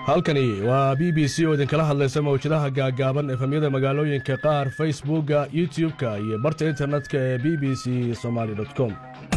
halkani waa b b c oo idinkala hadlaysa mawjadaha gaagaaban efemyada magaalooyinka qaar facebookga youtub-ka iyo barta internetka ee b b c somaali com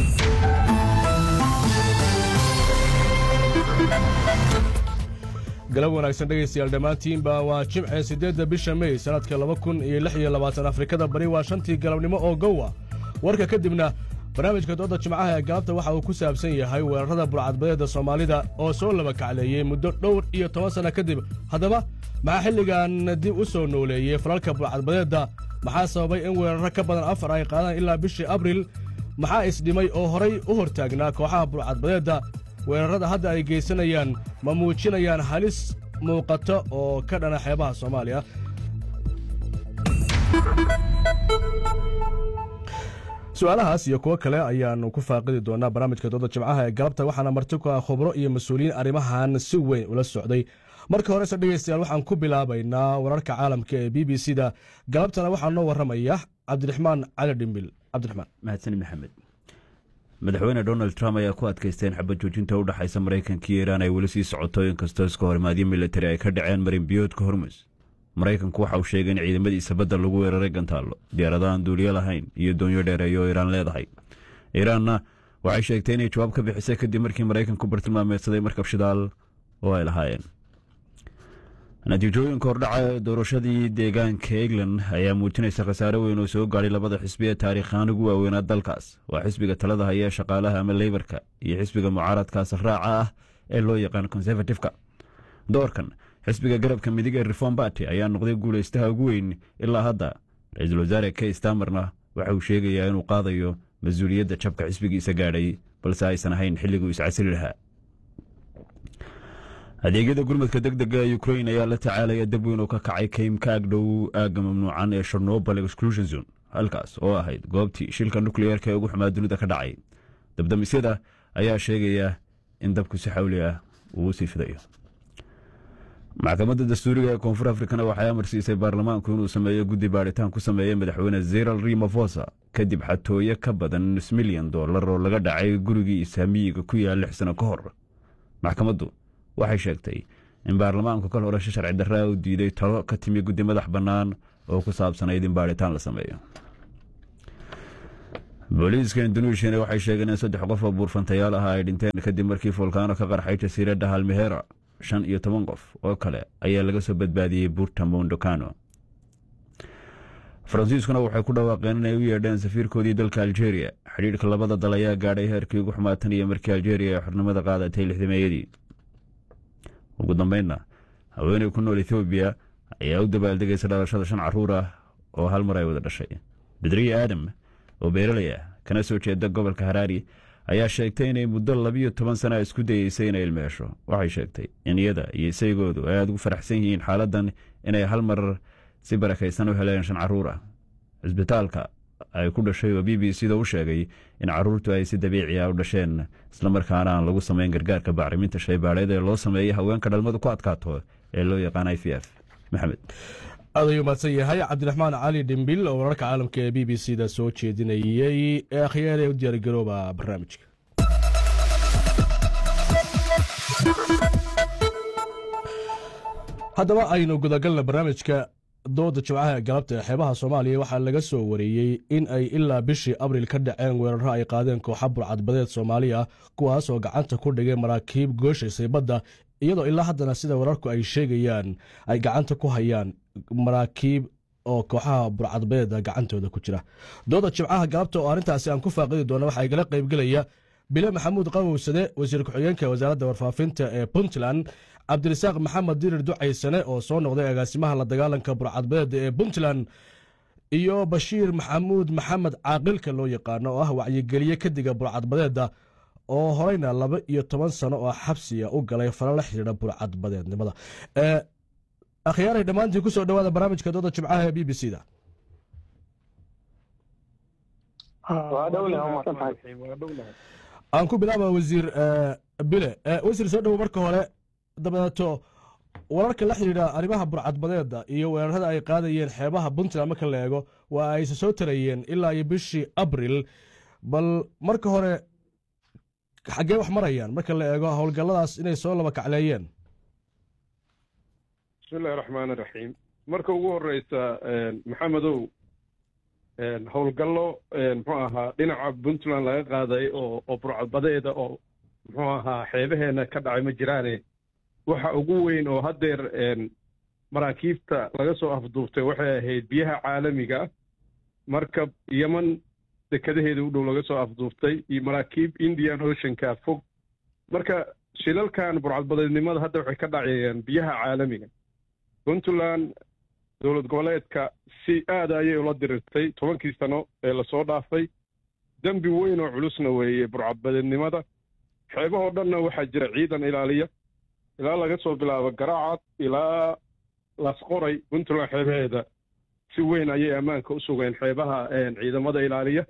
galab wanaagsan dhegaystayaal dhammaantiinba waa jimce siddeedda bisha mey sannadka laba kun iyo lix iyo labaatan afrikada bari waa shantii galabnimo oo gowa warka kadibna barnaamijka dooda jimcaha ee galabta waxa uu ku saabsan yahay weerarada burcadbadeedda soomaalida oo soo laba kacleeyey muddo dhowr iyo toban sanno kadib haddaba maxaa xilligan dib u soo nooleeyey falalka burcadbadeedda maxaa sababay in weerarro ka badan afar ay qaadaan ilaa bishii abril maxaa isdhimay oo horay u hortaagnaa kooxaha burcadbadeedda weerarrada hadda ay geysanayaan ma muujinayaan halis muuqata oo ka dhana xeebaha soomaaliya su-aalahaas iyo kuwo kale ayaannu ku faaqidi doonaa barnaamijka dooda jimcaha ee galabta waxaana marti ku ah khubro iyo mas-uuliyiin arrimahan si weyn ula socday marka horese dhegaystayaal waxaan ku bilaabaynaa wararka caalamka ee b b c da galabtana waxaa noo warramaya cabdiraxmaan cali dhimbil cabdiraxmaan mahadsan maxamed madaxweyne donald trump ayaa ku adkaysteen xabad joojinta u dhexaysa maraykanka iyo iiraan ay weli sii socoto inkastoo iska horimaadyo militari ay ka dhaceen marinbiyoodka hormus maraykanku waxa uu sheegay in ciidamadiisa badda lagu weeraray gantaallo diyaaradahan duuliyo lahayn iyo doonyo dheereeyo oo iiraan leedahay iiraanna waxay sheegtay inay jawaab ka bixisay kadib markii maraykanku bartilmaameedsaday markab shidaal oo ay lahaayeen natiijooyinka hordhaca ee doorashadii deegaanka england ayaa muujinaysa khasaare weyn oo soo gaadhay labada xisbi ee taariikhaan ugu waaweynaa dalkaas waa xisbiga talada haya ee shaqaalaha ama leybarka iyo xisbiga mucaaradkaas raaca ah ee loo yaqaan conservatifeka doorkan xisbiga garabka midig ee reform barty ayaa noqday guulaystaha ugu weyn ilaa hadda ra-iisul wasaare kay stamerna waxa uu sheegayaa inuu qaadayo mas-uuliyadda jabka xisbigiisa gaadhay balse aysan ahayn xilliguu iscasili lahaa adeegyada gurmadka deg dega ee ukrain ayaa la tacaalaya dab weyn oo ka kacay kaym ka agdhow aagga mamnuucan ee sharnobal exclusion zone halkaas oo ahayd goobtii shilka nukliyeerka ee ugu xumaa dunida ka dhacay dabdamisyada ayaa sheegaya in dabku si xawli ah uu sii fidayo maxkamadda dastuuriga ee koonfur afrikana waxay amarsiisay baarlamaanku inuu sameeyo guddi baadhitaan ku sameeya madaxweyne zeral rimofosa kadib xatooyo ka badan nus milyan doolar oo laga dhacay gurigii isaamiyiga ku yaal lix sano ka hor maxkamaddu waxay sheegtay in baarlamaanku kal horasho sharci darraa u diiday talo ka timi guddi madax bannaan oo ku saabsanayd in baadhitaan la sameeyo booliiska induneishiyana waxay sheegeen in saddex qof oo buurfantayaal ah ay dhinteen kadib markii fulkaano ka qarxay jasiiradda halmehera shan iyo toban qof oo kale ayaa laga soo badbaadiyey buurta mondocano faransiiskuna waxay ku dhawaaqeen inay u yeedheen safiirkoodii dalka aljeria xidhiidhka labada dal ayaa gaadhay heerkii ugu xumaatan iyo markii aljeria ay xornimada qaadatay lixdameeyadii ugu dambeynna haweeney ku nool ethoobiya ayaa u dabaaldegaysa dhalashada shan caruur ah oo hal mar ay wada dhashay bedriya aadam oo beeraley ah kana soo jeeda gobolka haraari ayaa sheegtay inay muddo labiyo toban sana isku dayeysay inay ilmeesho waxay sheegtay in iyada iyo isaygoodu ay aada ugu faraxsan yihiin xaaladan inay hal mar si barakaysan u heleen shan caruur ah cisbitaalka ay ku dhashay oo b b c da u sheegay in caruurtu ay si dabiici ah u dhasheen islamarkaana aan lagu samayn gargaarka bacriminta shaybaadheed ee loo sameeyay haweenka dhalmadu ku adkaato ee loo yaqaan i v f maxamed aad ayuu mahadsan yahay cabdiraxmaan cali dhimbil oo wararka caalamka ee b b c da soo jeedinayey ee akhyaar ee u diyaargarooba barnaamijka haddaba aynu gudagalna barnaamijka dooda jimcaha ee galabta ee xeebaha soomaaliya waxaa laga soo wareeyey in ay ilaa bishii abril ka dhaceen weeraro ay qaadeen kooxa burcadbadeed soomaaliya kuwaas oo gacanta ku dhigay maraakiib gooshaysay badda iyadoo ilaa haddana sida wararku ay sheegayaan ay gacanta ku hayaan maraakiib oo kooxaha burcadbadeeda gacantooda ku jira dooda jimcaha galabta oo arrintaasi aan ku faaqidi doona waxaa igala qaybgelaya bile maxamuud qawowsade wasiir ku-xigeenka wasaaradda warfaafinta ee puntland cabdirasaaq maxamed dirir ducaysane oo soo noqday agaasimaha la dagaalanka burcadbadeeda ee puntland iyo bashiir maxamuud maxamed caaqilka loo yaqaano oo ah wacyigeliye kadiga burcadbadeeda oo horeyna laba iyo toban sano oo xabsiga u galay fala la xidhiidha burcadbadeednimada akhyaaray dhammaantiin kusoo dhawaada barnaamijka dooda jimcaha ee b b c da aan ku bilaaba wasiir bile wasiir soo dhowo marka hore dabadeeto wararka la xidhiidha arrimaha burcadbadeeda iyo weerarada ay qaadayeen xeebaha puntland marka la eego waa ayse soo tarayeen ilaa iyo bishii abril bal marka hore xaggee wax marayaan marka la eego howlgalladaas inay soo laba kacleeyeen bismillahi raxmaan iraxiim marka ugu horeysa maxamedow howlgallo muxuu ahaa dhinaca puntland laga qaaday oo oo burcadbadeeda oo muxuu ahaa xeebaheena ka dhacay ma jiraane waxa ugu weyn oo haddeer maraakiibta laga soo afduubtay waxay ahayd biyaha caalamiga markab yeman dekadaheeda u dhow laga soo afduubtay iyo maraakiib indian oceanka fog marka shilalkan burcadbadeednimada hadda waxay ka dhacayeen biyaha caalamiga puntland dowlad goboleedka si aada ayay ula dirirtay tobankii sano ee lasoo dhaafay dembi weyn oo culusna weeye burcadbadeednimada xeebahoo dhanna waxaa jira ciidan ilaaliya ilaa laga soo bilaabo garaacad ilaa lasqoray puntland xeebaheeda si weyn ayay ammaanka u sugeen xeebaha ciidamada ilaaliya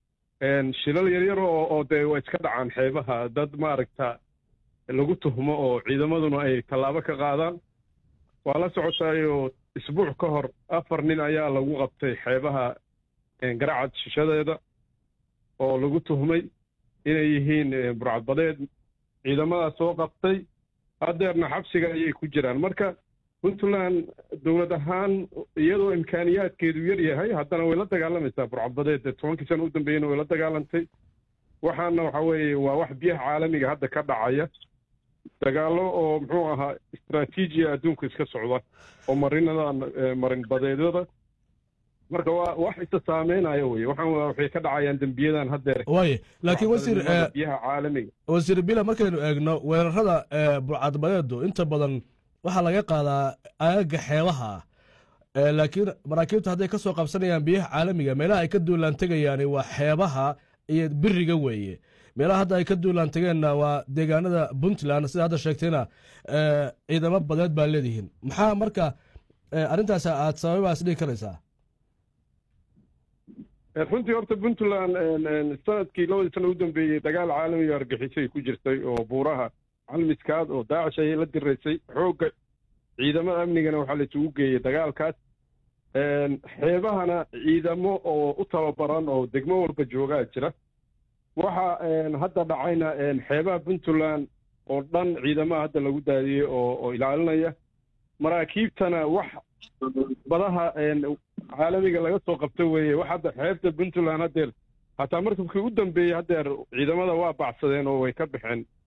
shilal yaryar oo oo dee waa iska dhacaan xeebaha dad maaragta lagu tuhmo oo ciidamaduna ay tallaabo ka qaadaan waa la socotaayoo isbuuc ka hor afar nin ayaa lagu qabtay xeebaha garacad shishadeeda oo lagu tuhmay inay yihiin burcadbadeed ciidamadaas soo qabtay haddeerna xabsiga ayay ku jiraan marka puntland dowlad ahaan iyadoo imkaaniyaadkeedu yar yahay haddana way la dagaalamaysaa burcadbadeed tobankii sana u dambeeyena way la dagaalantay waxaana waxa weeye waa wax biyaha caalamiga hadda ka dhacaya dagaallo oo muxuu ahaa istraatiijiya adduunka iska socda oo marinada marin badeedyada marka waa wax isa saameynaya weye waxaan waxay ka dhacayaan dembiyadan haddeer waaye laakiin wasiir biyaha caalamiga wasiir bila markaynu eegno weerarada burcadbadeedu inta badan waxaa laga qaadaa aagaga xeebaha laakiin maraakiibta hadday ka soo qabsanayaan biyaha caalamiga meelaha ay ka duulaan tegayaani waa xeebaha iyo biriga weeye meelaha hadda ay ka duulaan tegeenna waa deegaanada puntland sida hadda sheegtayna ciidamo badeed baa leedihiin maxaa marka arrintaas aad sababaas dhigi karaysaa runtii horta puntland sanadkii labadii sana u dambeeyey dagaal caalamiga argixisay ku jirtay oo buuraha calmiskaad oo daacish ayay la diraysay xoogga ciidamada amnigana waxaa la isugu geeyey dagaalkaas xeebahana ciidamo oo u tababaran oo degmo walba joogaa jira waxa hadda dhacayna xeebaha puntland oo dhan ciidamaha hadda lagu daadiyey oo oo ilaalinaya maraakiibtana wax badaha caalamiga laga soo qabta weeye wax hadda xeebta puntland haddeer hataa markabkii u dambeeyey haddeer ciidamada waa bacsadeen oo way ka baxeen